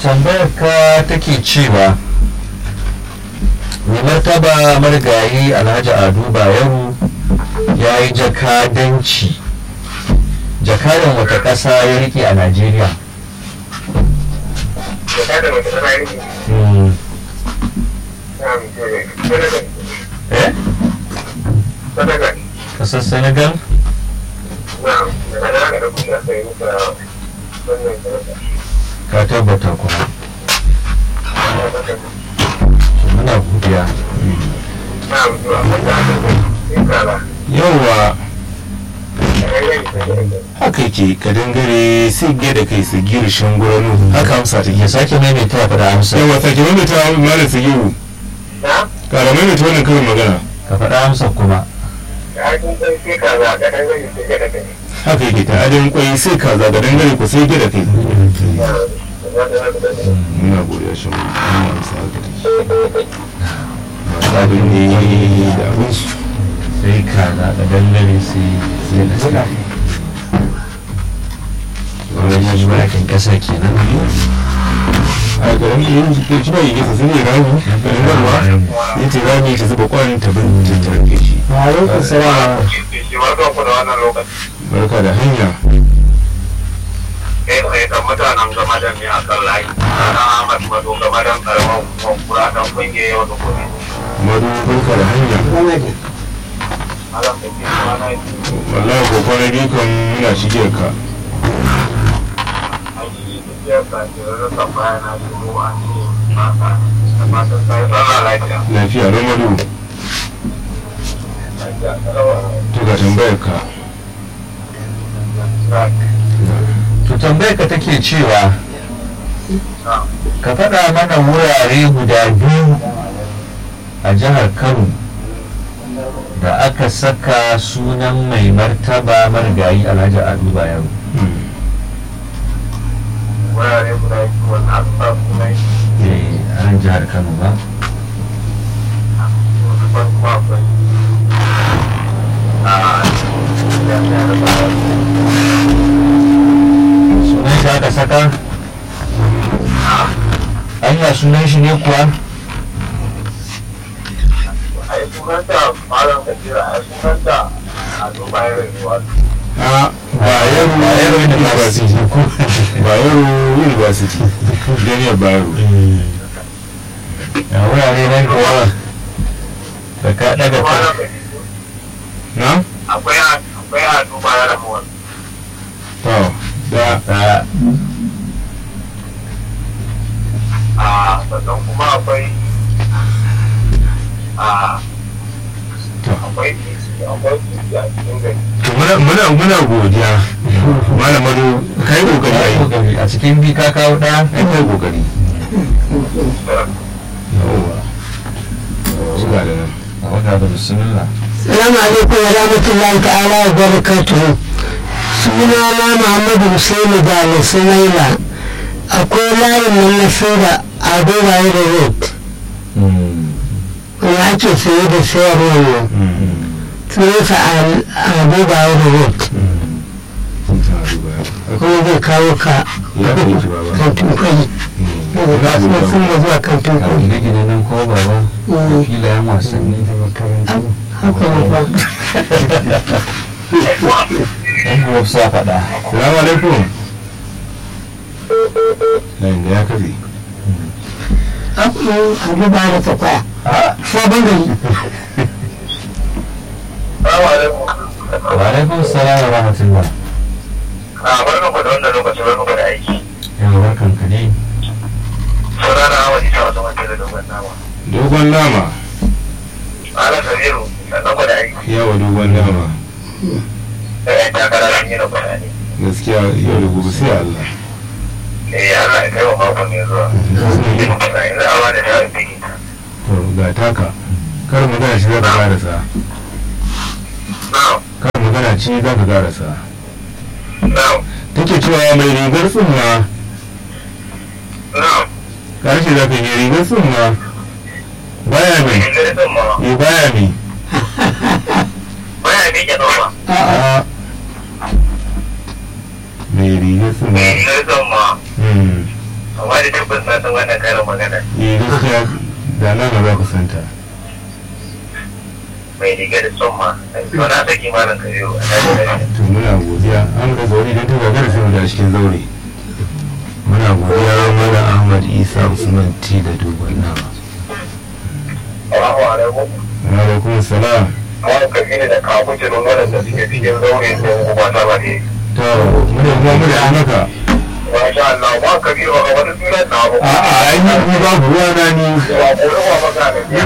tambayar ka take cewa mai martaba marigayi alhaji ado bayero ya yi jakadanci jakadan wata ƙasa ya rike a najeriya Jakadan wata ƙasa ya rike? Hmm. Senegal. eh Senegal. ƙasar senegal Na'am. Daga nan aka ɗauko shi aka yi masa wannan Senegal. ka tabbata kuma muna godiya Na'am. To abin da aka yi sai kala. yawwa Ƙararren Senegal. haka ke ka dangare sai ge da kai su giri shanguranu haka amsa ta ya ke sake maimaita ya faɗa amsa yawwa sake maimaita malam su giru Na? kara maimaita wannan karin magana ka faɗa amsa kuma Da hakin sai sai kaza. Da ɗan sai gada kai. haka yake ta adin kwai sai kaza ga dangare ku sai ge da kai muna godiya shi muna amsa haka take masu abin ne da abin su sai kaza da dangare sai sai da sai wannan shi bakin ƙasa kenan a garin yin ke ci bai gisa sun yi rami garin garwa ya ce rami ta zuba kwanin ta bin ta tarke shi Alaikum salam. Shi barkan ku da wannan lokaci. barka da hanya kai tsaye kan mutanen game da ne a kan layi na Ahmad Mado game da karamar kura dan kungiya yau da gobe. madu barka da hanya Malam da ke kuma na yi wallahi ko kwana biyu kan muna shige ka aiki tafiyar ka ke da rasa baya na shigo a ce masa da fatan sai tsara lafiya. lafiya ran madu Lafiya kalawa. to ga tambayar ka to tambayar ka take cewa Na. ka faɗa mana wurare guda biyu a jihar kano da aka saka sunan mai martaba marigayi alhaji ado bayero Wurare guda biyu wanda aka sa sunan shi Eh, a nan jihar kano ba wani farko akwai a jami'ar Bayero. sunan shi aka saka anya sunan shi ne kuwa a yi sunanta malam kabira a yi sunanta a duba yin rayuwa a bayero Bayero University. bayero university jami'ar bayero a wurare nan kuwa da ka daga ka malam kabira na akwai a akwai a duba yin rayuwa to da a a sannan kuma akwai a To. akwai titi akwai titi a cikin gari to muna muna muna godiya malam madu kai kokari ai kokari a cikin bi ka kawo ɗaya ai kai kokari yawwa zuwa da nan a wata da bismillah Salamu alaikum wa rahmatullahi ta'ala wa barakatuhu. Sunana Muhammadu Hussaini da Sumaila. Akwai layin nan na saida a Dubaye da Road. Wanda ake saye da sayarwa nan. Sunansa a Dubaye da Road. Kuma zai kawo ka ya kai ki baba kantin kwai. Daga kasuwar sun da zuwa kantin a kwai. gine-gine nan ko baba da filayen wasanni da makarantu Haka ne ba. yan buwa sa faɗa salamu alaikum layin da ya kafe Akwai a Dubaye da ta kwaya. Sabon gari. Salamu alaikum. wa alaikum salam wa rahmatullah A barkan ku da wannan lokacin barkan ku da aiki. yawa barkan ka ne Sunana Ahmad Isa wasu mace da dogon nama. dogon nama Ala Kabiru sannan ku da aiki. yawa dogon nama Da yan takara sun yi na bayani. gaskiya yau da gobe sai Allah Eh Allah ya kai wa mako mai zuwa. Yanzu a wani da biki. to ga taka kar magana shi za ka karasa Na'am. kar magana ce za ka karasa Na'am. take cewa mai rigar tsumma Na'am. karshe za ka yi rigar tsumma baya mai Yanzu da ma. eh baya mai Baya miƙe noma. a mai rigar tsumma Yanzu da ma. Hmm. amma da tabbas na san wannan karin magana eh gaskiya da nan za ku santa mai riga da tsumma to na saki malam kabiru a nan to muna godiya an ga zaure idan ta gagara sai mu da cikin zaure muna godiya mana ahmad isa usman t da dogon nama Assalamu alaikum. wa alaikum salam Malam kabiru da kawo jirin waɗanda suke cikin zaure da kuma ta ba ne. to muna kuma muna yi maka Masha Allah, ba kabiru a wani sunan na abu. a'a ai ni ni babu ruwa na ni Ba ko ruwa maka da ke.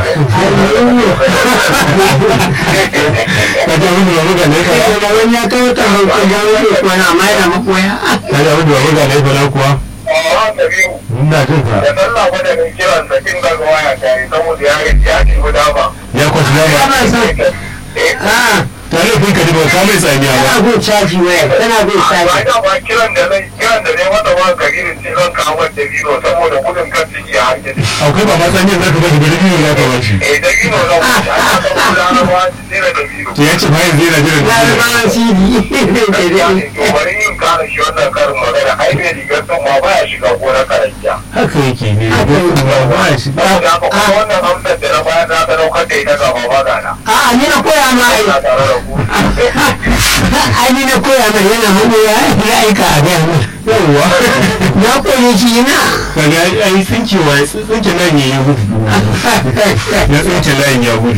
ka ta wani babu ga laifa da wani ya kawo ta hankali ya wuce kuwa na mai da makoya ka ta wani babu ga laifa na kuwa Ba kabiru. ina jin ka Da Allah gwada mai kiran da kin ga waya ta yi saboda ya yi ya ci guda ba. ya kwasu dama kana son a ta laifin ka ne ba ka mai tsamiya ba kana gun caji waya kana gun Ba caji da ba kiran da zai kiran da zai mata ba kabiru ce zan kawo da biro saboda gudun kan ciki a hankali. akwai ba ma tsamiyar za ka bashi bari biyu za ka bashi Eh da biro zan wuce ana saboda ana ba tsira da biro. to ya ce ma yanzu yana jiran na da zama sidi to bari yin kare shi wannan karin magana ai bai rigar son ma baya shiga gonar karanta. haka yake ne ba ya shi Saboda haka kuma wannan amsar da na bayar na sadaukar da ita ga baba gana. a ni na koya ma ai Ina tare da ku. ai ni na koya ma yana hannu ya ya aika a gaya ma yawwa na koyi shi na kaga ai tsinkewa ya tsinke layin ya gudu ya tsinke layin ya gudu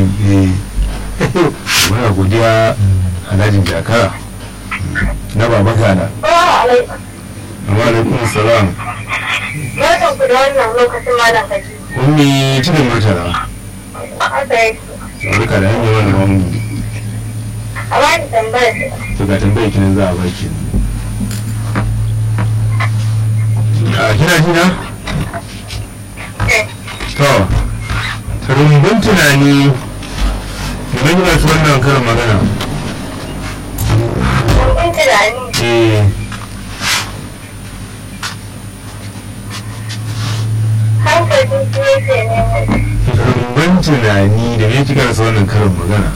muna godiya alhajin jakara na baba gana amma alaikum salam Barkan ku da wannan lokacin malam kaji. ummi cikin murtala Haka yake. barka da hanyar wani wani A bani tambayar ce. to ga tambayar kinan za a baki a kina jina Eh, to rumbun tunani idan kina su wannan karin magana Kun tunani. eh Hankalin su yake ne. rumbun tunani da me kika rasa wannan karin magana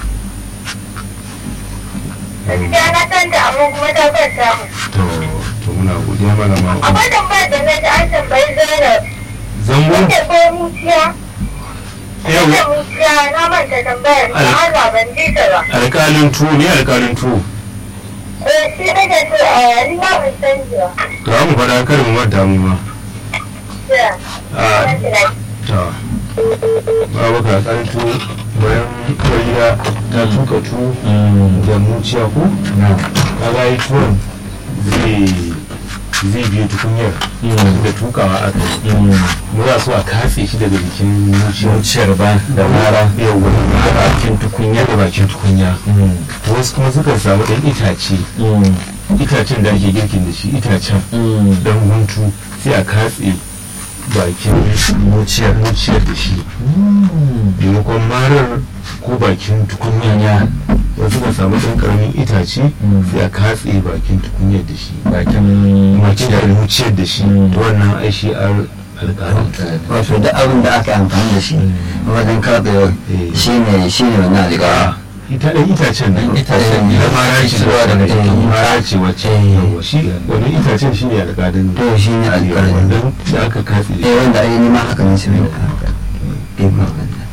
Gaskiya na san da amma kuma ta kwanta mu. to to muna godiya malama Akwai tambayar da na ji an tambayi Zainab. zango Wanda ko muciya? Wanda yawa muciya na manta tambayar ta Allah ban ji ta ba. alƙalin tuwo ne alƙalin tuwo Eh, shi nake so a yari ma ban san ji ba. to an faɗa karin manta mu ma Ya, a ban tunani. ta babu ka alƙalin tuwo bayan kwariya ta tuka tuwo da muciya ko kaga yi tuwon zai zai biyo tukunyar da tukawa aka yi mu za su a katse shi daga jikin muciyar zuciyar ba da mara yau wani da bakin tukunya da bakin tukunya wasu kuma suka samu ɗan itace itacen da ake girkin da shi itacen dan guntu sai a katse bakin muciyar muciyar da shi maimakon marar ko bakin tukunya wasu suka samu ɗan ƙaramin itace sai a katse bakin tukunyar da shi bakin muciyar muciyar da shi to wannan ai shi al- alƙalin wato da abin da aka amfani da shi wajen karɓewa shi ne shi ne wannan alƙara ita ɗan itacen nan Ɗan itacen ne. na mara ce Cirowa daga jikin mara ce wacce yawa shi wani itacen shi ne alƙalin to shi ne alƙalin wannan da aka katse da eh wanda ai nima haka ne shi ne haka eh ma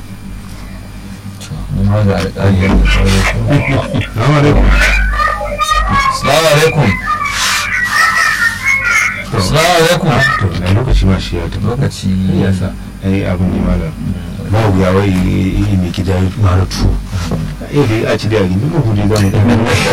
ma ga alƙali da sauransu Salamu alaikum. Assalamu alaikum. Assalamu alaikum. To, na lokaci ma shi ya tafi. Lokaci Ya sa, ai abin ne malam. Ba wuya wai yi mai gida ya mara tuwo. Eh dai a ci da yari, duk hudu za mu ɗan.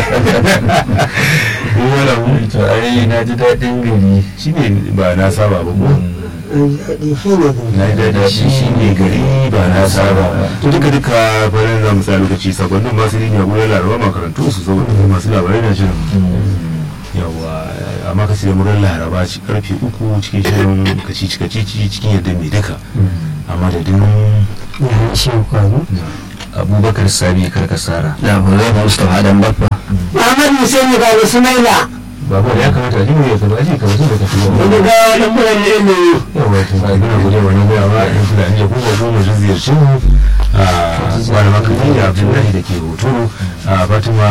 Ni malam, to ai na ji daɗin gari. shi ne ba na saba ba ko? shi ne Na ji daɗi shi shi ne gari ba na saba ba. To duka duka farin za mu sa lokaci sakonnin masu yin ya gudanar laraba makarantu su saboda masu labarai na shirin. yawa amma ka sai murar laraba ci karfe uku cikin shirin kacici kacici cikin yadda mai duka amma da din shi kwano Abubakar Sabi Karkasara. labarai ba mustafa adam babba Muhammad Hussein ga Ismaila babu da ya kamata a jini ya kama aji kamar su da ka tuwa wani ga wani mura ne ilimi yawa to ba gina gode wani goya ba a yan fulani da kuma goma su ziyarci mu a malaman kadija abdullahi da ke hoto a fatima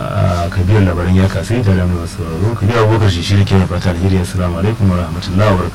kabiyar labarin ya kasai da lamuran sauraro kabiyar abubakar shi shi ke fata alheri assalamu alaikum wa rahmatullahi wa barakatuh